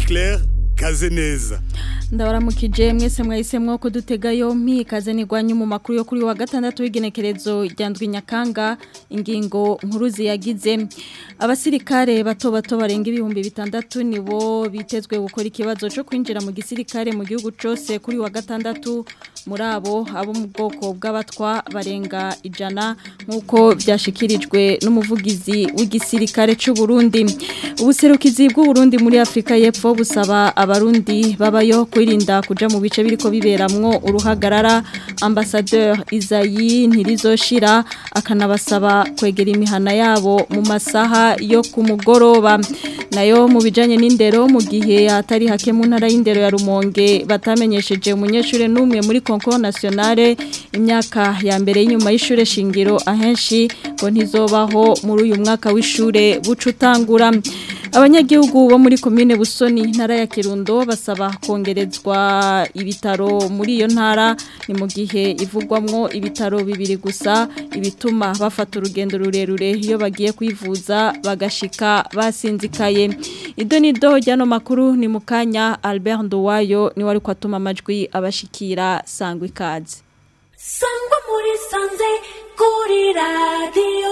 Claire Kazeneza ndabaramukije mwese mwahisemwo ko dutega yompi ikaze nigwanyu mu makuru yo kuri wa gatandatu w'igenekerezo ryandwi nyakanga ingingo nkuru ziyagize abasirikare bato bato barenga ibihumbi bitandatu nibo bitezwe gukora ikibazo cyo kwinjira mu gisirikare mu gihugu cyose kuri wa gatandatu muri abo abo mu bwoko bw'abatwa barenga ijana nk'uko byashikirijwe n'umuvugizi w'igisirikare cy'u Burundi ubuserukizi bw'u Burundi muri Afrika y'Epfo busaba abarundi babayo kwirinda kuja mu bice biriko biberamwo uruhagarara ambassadeur Isayi ntirizoshira akanabasaba kwegera imihana yabo mu masaha yo ku mugoroba nayo mu bijanye n'indero mu gihe atari hake mu ntara y'indero ya Rumonge batamenyesheje umunyeshure n'umwe muri concours nationale imyaka ya mbere y'inyuma y'ishure shingiro ahenshi ngo ntizobaho muri uyu mwaka w'ishure bucutangura abanyagihugu bo muri komine busoni ntara ya kirundo basaba kongerezwa ibitaro muri iyo ntara ni mu gihe ivugwamwo ibitaro bibiri gusa ibituma bafata urugendo rurerure iyo bagiye kwivuza bagashika basinzikaye ido nido ryano makuru ni mu kanya Albert Nduwayo ni wari kwatuma amajwi abashikira sangwa ikaze sangwa muri sanze kuri radiyo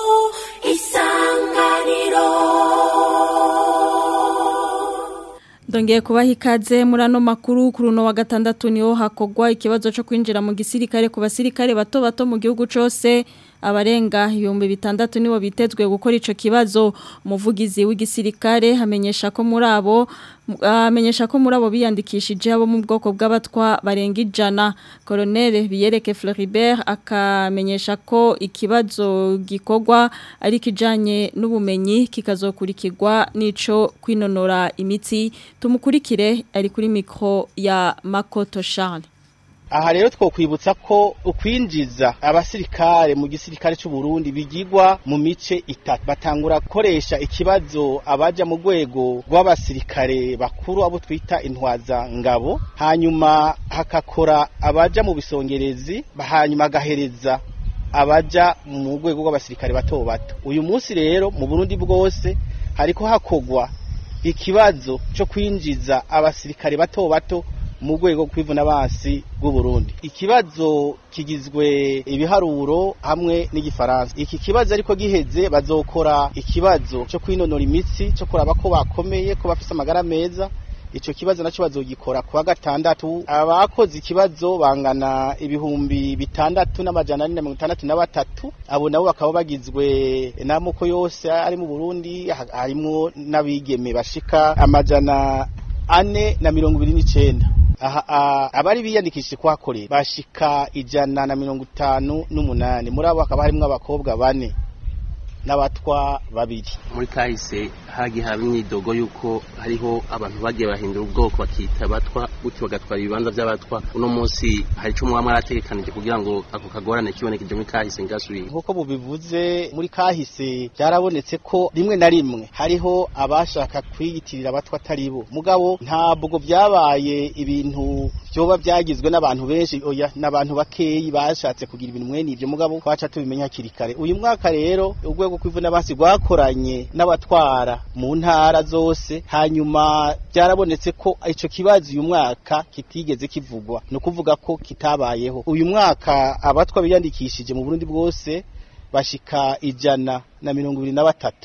isanganiro Dongeye kubaha ikaze muri ano makuru kuri uno wa gatandatu niho hakogwa ikibazo cyo kwinjira mu gisirikare ku basirikare bato bato mu gihugu cyose abarenga ibihumbi bitandatu nibo bitezwe gukora ico kibazo umuvugizi w'igisirikare hamenyesha ko muri abo amenyesha ko muri abo biyandikishije abo mu bwoko bw'abatwa barenga ijana Colonel Biyereke Floribert akamenyesha ko ikibazo gikorwa ari kijanye n'ubumenyi kikazokurikirwa nico kwinonora imitsi tumukurikire ari kuri mikro ya Makoto Charles aha rero twokwibutsa ko ukwinjiza abasirikare mu gisirikare cy'u Burundi bigirwa mu mice itatu batangura gukoresha ikibazo abaja mu rwego rw'abasirikare bakuru abo twita intwaza ngabo hanyuma hakakora abaja mu bisongerezi hanyuma agahereza abaja mu rwego rw'abasirikare bato bato uyu munsi rero mu Burundi bwose hariko hakogwa ikibazo cyo kwinjiza abasirikare bato bato mu rwego kwivuna basi bw'u Burundi ikibazo kigizwe ibiharuro hamwe n'igifaransa iki kibazo ariko giheze bazokora ikibazo cyo kwinonora imitsi cyo kuraba ko bakomeye ko bafise amagara meza ico kibazo naco bazogikora kuwa gatandatu abakoze ikibazo bangana ibihumbi bitandatu n'amajana ane na mirongo itandatu na batatu abo nabo bakaba bagizwe n'amoko yose ari mu Burundi harimwo n'abigeme bashika amajana ane na mirongo ibiri n'icenda abari biyandikishije kuhakorera bashika ijana na mirongo itanu n'umunani muri abo hakaba harimwo abakobwa bane n'abatwa babiri muri kahise hagiye haba imyidogo y'uko hariho abantu bagiye bahindura ubwoko bakita abatwa gutyo bagatwara ibibanza by'abatwa uno munsi hari icyo mwaba mwarategekanije kugira ngo ako kagorane kibonekeje muri kahise ngasubire nk'uko mubivuze muri kahise byarabonetse ko rimwe na rimwe hariho abashaka kwiyitirira abatwa atari bo mugabo ntabwo byabaye ibintu byoba byagizwe n'abantu benshi oya n'abantu bakeyi bashatse kugira ibintu mwene ibyo mugabo twaca tubimenya hakiri kare uyu mwaka rero urwego kwivuna basi rwakoranye n'abatwara mu ntara zose hanyuma byarabonetse ko ico kibazo uyu mwaka kitigeze kivugwa no kuvuga ko kitabayeho uyu mwaka abatwa biyandikishije mu Burundi bwose bashika ijana na mirongo ibiri na batatu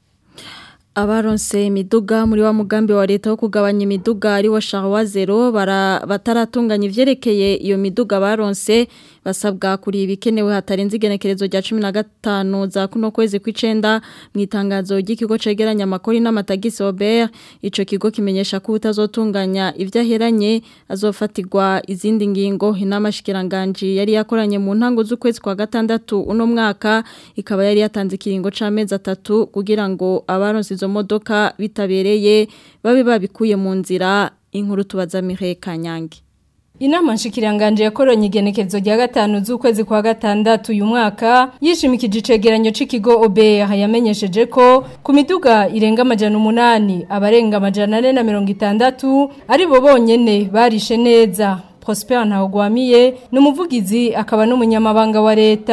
abaronse imiduga muri wa mugambi wa leta wo kugabanya imiduga ari wo Charwa Zero bataratunganya ivyerekeye iyo miduga baronse basabwa kuri ibikenewe hatarenze igenekerezo rya 15 za kuno kwezi kw'icenda mu itangazo ry'ikigo cegeranya amakori n'amatagisi Robert ico kigo kimenyesha ko utazotunganya ivyaheranye azofatirwa izindi ngingo inama shikiranganje yari yakoranye mu ntango z'ukwezi kwa gatandatu uno mwaka ikaba yari yatanze ikiringo c'amezi atatu kugira ngo abaronse izo modoka bitabereye babe babikuye mu nzira inkuru tubaza Mireille Kanyange Inama nshikiranganje yakoronye igenekezo rya gatanu z'ukwezi kwa gatandatu uyu mwaka yishimikije icegeranyo c'ikigo OBR yamenyesheje ko ku miduga irenga amajana umunani abarenga amajana ane na mirongo itandatu ari bo bonyene barishe neza Prosper Ntawugwamiye ni umuvugizi akaba n'umunyamabanga wa leta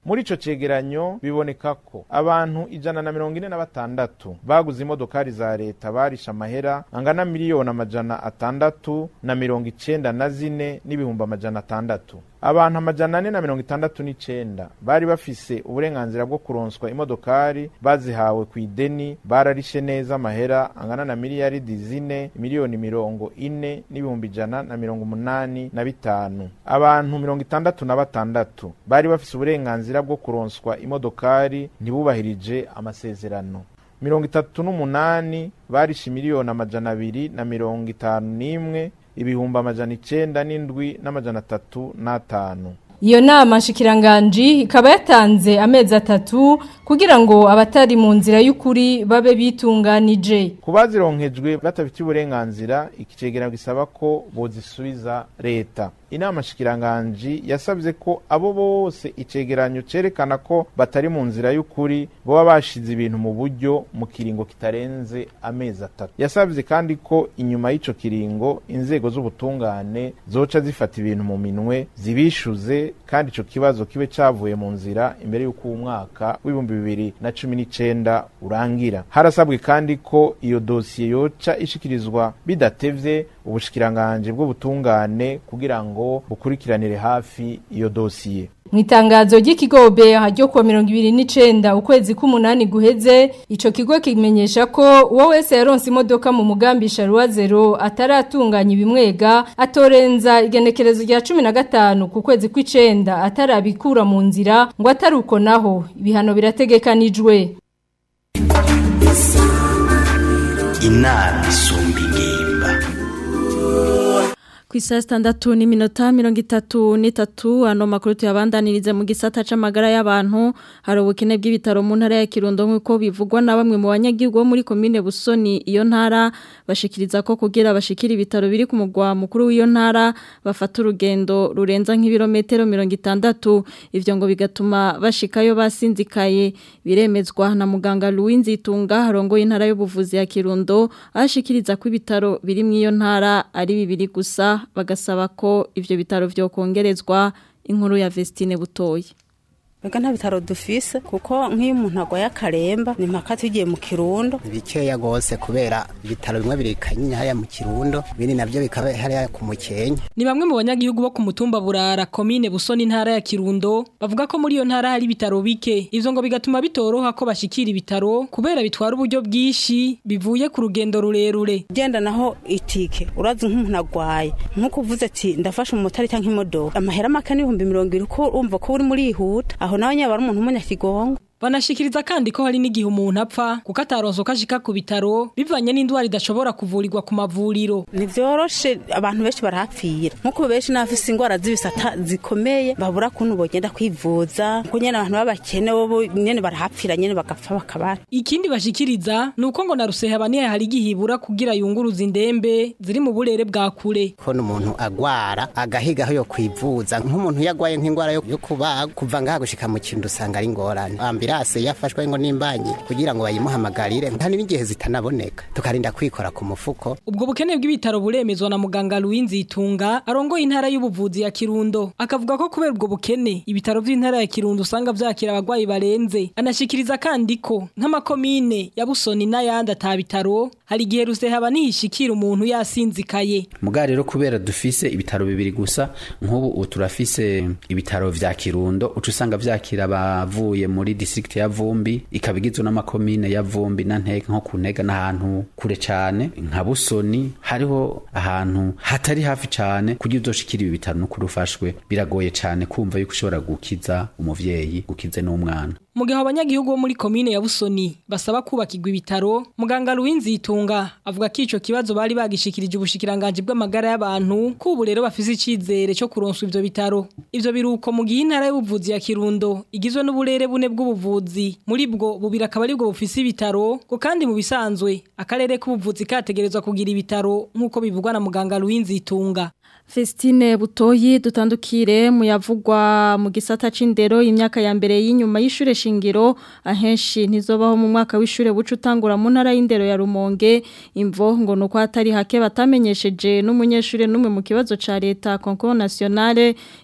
muri ico cegeranyo biboneka ko abantu ijana na mirongo ine na batandatu baguze imodokari za leta barisha amahera angana miliyoni amajana atandatu na mirongo icenda na zine n'ibihumbi amajana atandatu abantu amajana ane na mirongo itandatu n'icenda bari bafise uburenganzira bwo kuronswa imodokari bazihawe ku ideni bararishe neza amahera angana na miliyaridi zine miliyoni mirongo ine n'ibihumbi ijana na mirongo umunani na bitanu abantu mirongo itandatu na batandatu bari bafise uburenganzira bwo kuronswa imodokari ntibubahirije amasezerano mirongo itatu n'umunani barishe miliyoni amajana abiri na mirongo itanu n'imwe ibihumbi amajana icenda n'indwi n'amajana atatu n'atanu Iyo nama nshikiranganji ikaba yatanze amezi atatu kugira ngo abatari mu nzira y'ukuri babe bitunganije. ku bazironkejwe batabifitiye uburenganzira iki cegeranyo gisaba ko bozisubiza leta inama nshikiranganji yasabye ko abo bose icegeranyo cerekana ko batari mu nzira y'ukuri boba bashize ibintu mu buryo mu kiringo kitarenze amezi atatu yasabye kandi ko inyuma y'ico kiringo inzego z'ubutungane zoca zifata ibintu mu minwe zibishuze kandi ico kibazo kibe cavuye mu nzira imbere y'uko uwo mwaka w'ibihumbi bibiri na cumi n'icenda urangira harasabwe kandi ko iyo dosiye yoca ishikirizwa bidatevye ubushikiranganji bw'ubutungane kugira ngo bukurikiranire hafi iyo dosiye Mu itangazo ry'ikigo BEA ryo kuwa 2029 ukwezi k'umunani guheze ico kigo kimenyesha ko uwo wese yaronse imodoka mu mugambi Sharwa Zero ataratunganya ibimwega atorenza igenekerezo rya 15 ku kwezi kw'icenda atarabikura mu nzira ngo ataruko naho ibihano birategekanijwe inama isumba ingimba Ku isa sitandatu n'iminota mirongo itatu n'itatu ano makuru tuyabandanirize mu gisata c'amagara y'abantu hari ubukene bw'ibitaro mu ntara ya Kirundo nk'uko bivugwa na bamwe mu banyagihugu bo muri komine Busoni iyo ntara bashikiriza ko kugira bashikira ibitaro biri ku mugwa mukuru w'iyo ntara bafata urugendo rurenza nk'ibirometero mirongo itandatu ivyo ngo bigatuma bashikayo basinzikaye biremezwa na muganga Louis Nzitunga harongoye intara y'ubuvuzi ya Kirundo ashikiriza ko ibitaro biri mu iyo ntara ari bibiri gusa bagasaba ko ivyo bitaro vyo kongerezwa inkuru ya Vestine Butoyi Mbega nta bitaro dufise kuko nk'iyo umuntu agwaye akaremba ni mpaka tugiye mu kirundo bikeya gose kubera ibitaro bimwe biri kanyinya hariya mu kirundo ibindi navyo bikaba hariya ku mukenke Ni bamwe mu banyagihugu bo ku mutumba burara komine busoni intara ya Kirundo bavuga ko muri iyo ntara hari ibitaro bike ivyo ngo bigatuma bitoroha ko bashikira ibitaro kubera bitwara uburyo bwinshi bivuye ku rugendo rurerure genda naho itike urazi nk'umuntu agwaye nk'uko uvuze ati ndafashe umumotari cyangwa imodoka amahera make n'ibihumbi mirongo ibiri ko urumva ko uri muri yihuta aho nawe nyaba ari umuntu w'umunyakigongo Banashikiriza kandi ko hari n'igihe umuntu apfa kuko ataronso kashika ku bitaro bivanye n'indwara idashobora kuvurirwa ku mavuriro. ntivyoroshe abantu benshi barahapfira nk'uko benshi n'abafise ingwara z'ibisata zikomeye babura kuntu bogenda kwivuza kuko nyene abantu b'abakene bo nyene barahapfira nyene bagapfa bakabara Ikindi bashikiriza nuko ngo na ruseha baniye hari igihibura kugira yunguruza indembe ziri mu burere bwa kure. ko n'umuntu agwara agahiga aho yo kwivuza nk'umuntu yagwaye nk'ingwara yo yo kubaga kuva ngaha gushika mu kintu usanga ari ingorane ambirase yafashwe ngo n'imbanyi kugira ngo bayimuhamagarire hari n'igihe zitanaboneka tukarinda kwikora ku mufuko Ubwo bukene bw'ibitaro buremezwa na muganga Louis Nzitunga arongoye intara y'ubuvuzi ya Kirundo akavuga ko kubera ubwo bukene ibitaro vy'intara ya Kirundo usanga vyakira abagwayi barenze anashikiriza kandi ko nk'amakomine ya Busoni n'ayandi atabitaro hari igihe ruseha nihishikira umuntu yasinzikaye Muga rero kubera dufise ibitaro bibiri gusa nk'ubu ubu turafise ibitaro vya Kirundo uca usanga vyakira abavuye muri district ya Vumbi ikaba igizwe n'amakomine ya Vumbi na Ntega nko ku Ntega n'ahantu kure cane nka Busoni hariho ahantu hatari hafi cane kugira uzoshikira ibi bitaro no kurufashwe biragoye cane kumva yuko ushobora gukiza umuvyeyi gukize n'umwana Mu gihe abanyagihugu bo muri komine ya Busoni basaba kubakirwa ibitaro, muganga Louis Nzitunga avuga ko ico kibazo bari bagishikirije ubushikiranganje bw'amagara y'abantu ko ubu rero bafise icizere cyo kuronswa ivyo bitaro. Ivyo biruko mu gihe intara y'ubuvuzi ya Kirundo igizwe n'uburere bune bw'ubuvuzi. Muri bwo bubira akaba ari bwo bufise ibitaro, ko kandi mu bisanzwe akarere k'ubuvuzi kategerezwa kugira ibitaro nk'uko bivugwa na muganga Louis Nzitunga. Festine Butoyi dutandukire mu yavugwa mu gisata c'indero imyaka ya mbere y'inyuma y'ishure shingiro ahenshi ntizobaho mu mwaka w'ishure bucu utangura mu ntara y'indero ya Rumonge imvo ngo nuko hatari hake batamenyesheje n'umunyeshure numwe mu kibazo ca leta concours nationale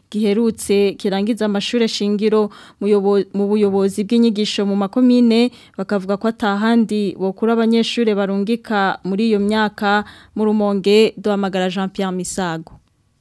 giherutse kirangiza amashuri shingiro mu buyobozi bw'inyigisho mu makomine bakavuga ko atahandi bokura abanyeshuri barungika muri iyo myaka mu rumonge duhamagara Jean Pierre Misago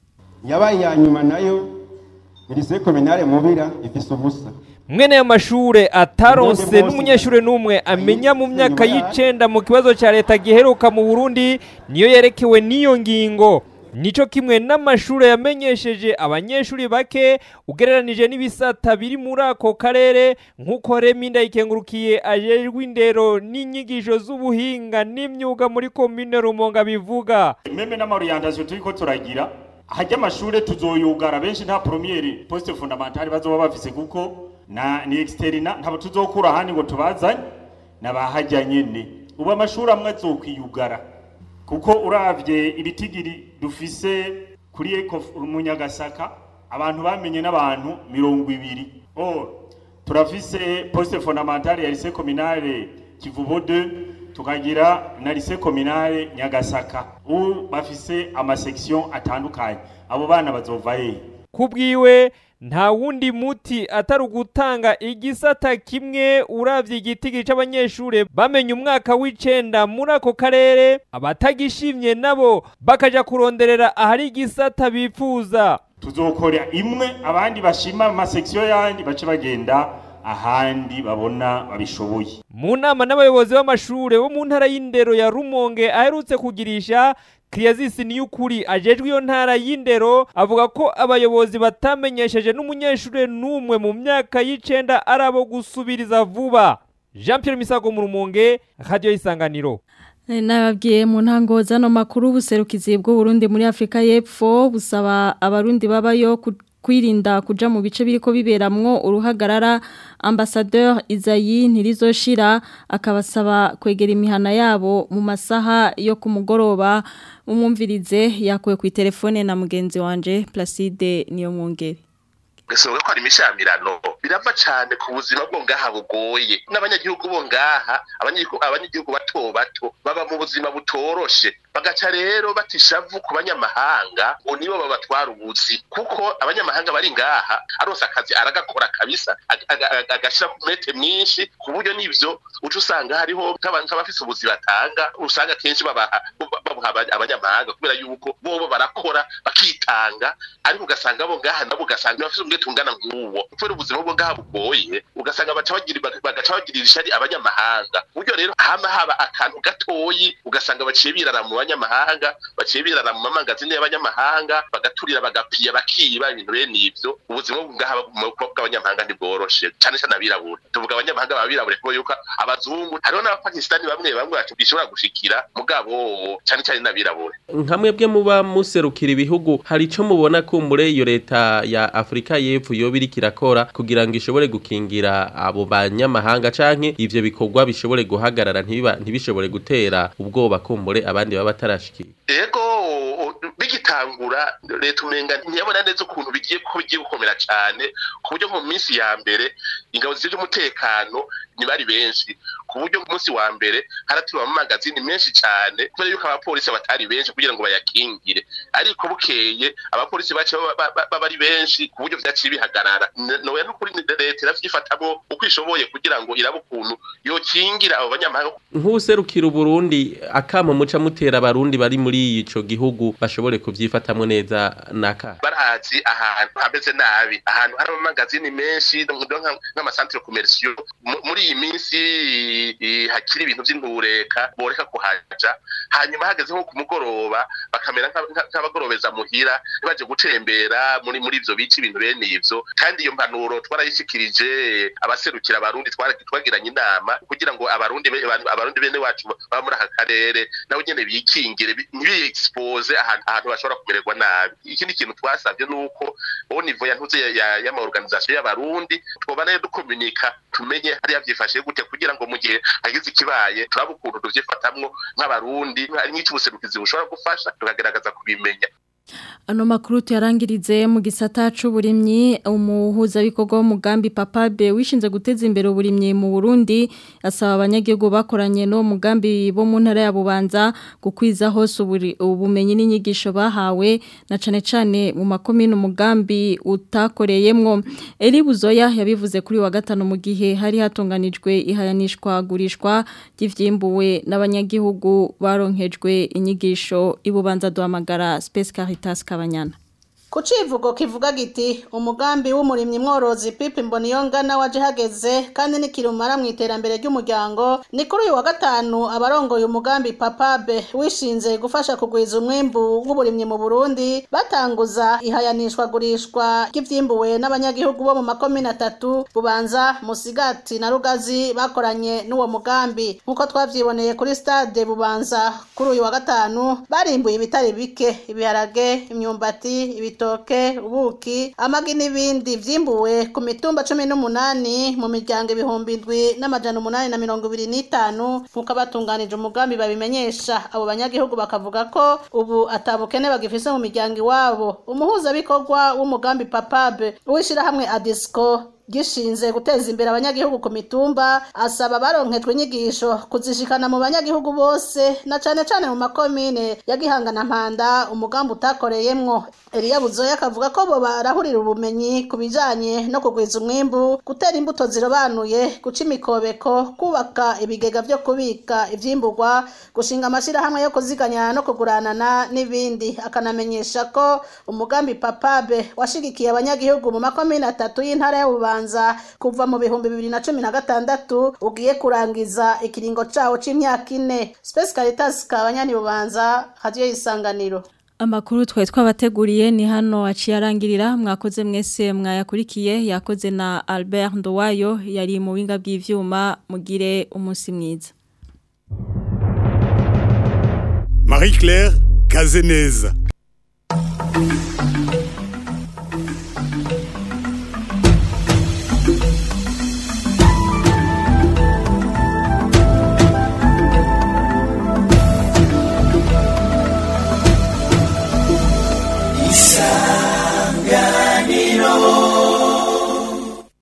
yabaye ya nyuma nayo irise kominare mubira ifise ubusa mwene ayo mashure ataronse n'umunyeshure n'umwe amenya mu myaka y'icenda mu kibazo ca leta giheruka mu Burundi niyo yerekewe n'iyo ngingo nico kimwe n'amashure yamenyesheje abanyeshuri bake ugereranije n'ibisata biri muri ako karere nk'uko Reminda ikengurukiye ajejwe indero n'inyigisho z'ubuhinga n'imyuga muri komine Rumonga bivuga meme n'amaruyandazyo turiko turagira hajya amashure tuzoyugara benshi nta premiere poste fondamentale bazoba bafise kuko na ni externa ntabo tuzokura handi ngo tubazanye nabahajya nyene ubu amashuri amwe azokwiyugara kuko uravye ibitigiri dufise kuri eko munyagasaka abantu bamenye n'abantu mirongo ibiri or turafise poste fondamentale ya lycée communale kivubo 2 tukagira na lycée communale nyagasaka ubu bafise amasection atandukanye abo bana bazova hehe kubwiwe nta wundi muti atari ugutanga igisata kimwe uravye igitigi c'abanyeshure bamenye umwaka w'icenda muri ako karere abatagishimye nabo bakaja kuronderera ahari igisata bifuza tuzokora imwe abandi bashima amasection yandi bace bagenda ahandi babona babishoboye mu nama n'abayobozi b'amashure bo mu ntara y'indero ya Rumonge aherutse kugirisha Kriyazisi niyukuri ajejwe iyo ntara y'indero avuga ko abayobozi batamenyesheje n'umunyeshure n'umwe mu myaka y'icenda arabo gusubiriza vuba Jean Pierre Misago mu Rumonge Radio Isanganiro Nababwiye mu ntango zano makuru buserukizi bw'u Burundi muri Afrika y'Epfo busaba abarundi babayo kwirinda kuja mu bice biriko biberamwo uruhagarara ambassadeur Izayi ntirizoshira akabasaba kwegera imihana yabo mu masaha yo ku mugoroba umwumvirize yakuwe ku telefone na mugenzi wanje Placide niyo mwongere gasonga ko hari imishamirano birava cyane ku buzima bwo ngaha bugoye n'abanyagihugu bo ngaha abanyagihugu bato bato baba mu buzima butoroshe bagaca rero batishavu ku banyamahanga ngo nibo babatwara ubuzi kuko abanyamahanga bari ngaha arose akazi aragakora kabisa agashira ku mete mwinshi ku buryo n'ivyo uca usanga hariho nk'abafise ubuzi batanga usanga kenshi babaha abanyamahanga kubera yuko bobo barakora bakitanga ariko ugasanga bo ngaha nabo ugasanga bafise umwete ungana nk'uwo kubera ubuzima bwo ngaha bugoye ugasanga bagaca bagirira ishari abanyamahanga buryo rero hama haba akantu gatoyi ugasanga baciye birara mu banyamahanga baciye birara mu mamangazini y'abanyamahanga bagaturira bagapiya bakiba ibintu bene ivyo ubuzima bwo ngaha bw'abanyamahanga ntibworoshe cane cane abirabura tuvuga abanyamahanga babirabure kuko yuko abazungu hariho n'abapakistani bamwe bamwe bacu bishobora gushikira mugabo cane cane n'abirabure nka mwebwe muba muserukira ibihugu hari ico mubona ko muri iyo leta ya Afrika y'Epfo yoba iriko irakora kugira ngo ishobore gukingira abo banyamahanga canke ivyo bikorwa bishobore guhagarara ntibishobore gutera ubwoba kumbure abandi baba batarashikira ego bigitangura leta umenga ntiyabona neza ukuntu bigiye ko bigiye gukomera cyane ku buryo mu minsi ya mbere ingabo z'umutekano ntibari benshi ku buryo ku munsi wa mbere haratuba amamagazini menshi cyane kubera yuko abapolisi batari benshi kugira ngo bayakingire ariko bukeye abapolisi bace baba ari benshi ku buryo vyaciye bihagarara nowe n'ukuri leta iravyifatamo uko ishoboye kugira ngo irabe ukuntu yokingira abo banyamahanga nk'userukira uburundi akamo muca mutera abarundi bari muri ico gihugu bashobore kuvyifatamwo neza naka barazi ahantu hameze nabi ahantu hari amamagazini menshi nk'amasantere komersiyo muri iyi minsi hakiri ibintu vy'indureka boreka kuhaja hanyuma hageze nko ku mugoroba bakamera nk'abagorobeza muhira baje gutembera muri muri ivyo bice ibintu bene ivyo kandi iyo mpanuro twarayishikirije abaserukira abarundi twagiranye inama kugira ngo abarundi abarundi bene wacu baba muri aka karere nabo nyene bikingire ntibiexpose ahantu bashobora kumererwa nabi ikindi kintu twasabye nuko au niveau ya ntuze y'ama organisation y'abarundi twoba nayo dukomunika tumenye hariya vyifashe gute kugira ngo mu gihe hagize ikibaye turabe ukuntu tuvyifatamwo nk'abarundi nk'icyo ubuserukizi bushobora gufasha tukagerageza kubimenya Ano makuru tuyarangirize mu gisata c'uburimyi umuhuza bikorwa w'umugambi Papabe wishinze guteza imbere uburimyi mu Burundi asaba abanyagihugu bakoranye no mugambi bo mu ntara ya Bubanza gukwiza hose ubumenyi n'inyigisho bahawe na cane cane mu makomine umugambi utakoreyemwo Eri Buzoya yabivuze kuri wa gatano mu gihe hari hatunganijwe ihayanishwa gurishwa ry'ivyimbuwe n'abanyagihugu baronkejwe inyigisho ibubanza duhamagara Space Caritas Kabanyana ku civugo kivuga giti umugambi w'umurimyi mworozi pipi mboniyongana waje hageze kandi nikirumara mu iterambere ry'umuryango ni kuri uyu wa gatanu abarongoye umugambi papabe wishinze gufasha kugwiza umwimbu w'uburimyi mu burundi batanguza ihayanishwa gurishwa ry'ivyimbuwe n'abanyagihugu bo mu makomine atatu bubanza musigati na rugazi bakoranye n'uwo mugambi nk'uko twavyiboneye kuri stade bubanza kuri uyu wa gatanu barimbuye ibitari bike ibiharage imyumbati ibitoke ubuki amagi n'ibindi vyimbuwe ku mitumba cumi n'umunani mu miryango ibihumbi indwi n'amajana umunani na mirongo ibiri n'itanu nk'uko abatunganije umugambi babimenyesha abo banyagihugu bakavuga ko ubu atabukene bagifise mu miryango iwabo umuhuzabikorwa w'umugambi papabe w'ishirahamwe adisco gishinze guteza imbere abanyagihugu ku mitumba asaba baronkejwe inyigisho kuzishikana mu banyagihugu bose na cane cane mu makomine ya Gihangana Mpanda umugambi utakoreyemwo Elia Buzoya akavuga ko bo barahurira ubumenyi ku bijanye no kugwiza umwimbu gutera imbuto zirobanuye guca imikobeko kubaka ibigega vyo kubika ivyimburwa gushinga amashirahamwe yo kuziganya no kuguranana n'ibindi akanamenyesha ko umugambi papabe washigikiye abanyagihugu mu makomine atatu y'intara y'ububanza kubanza kuva mu bihumbi bibiri na cumi na gatandatu ugiye kurangiza ikiringo cawo c'imyaka ine Space Caritas kabanyani bubanza radio isanganiro Amakuru twari twabateguriye ni hano aciye arangirira mwakoze mwese mwayakurikiye yakoze na Albert Ndowayo yari mu winga bw'ivyuma mugire umunsi mwiza Marie Claire Kazeneza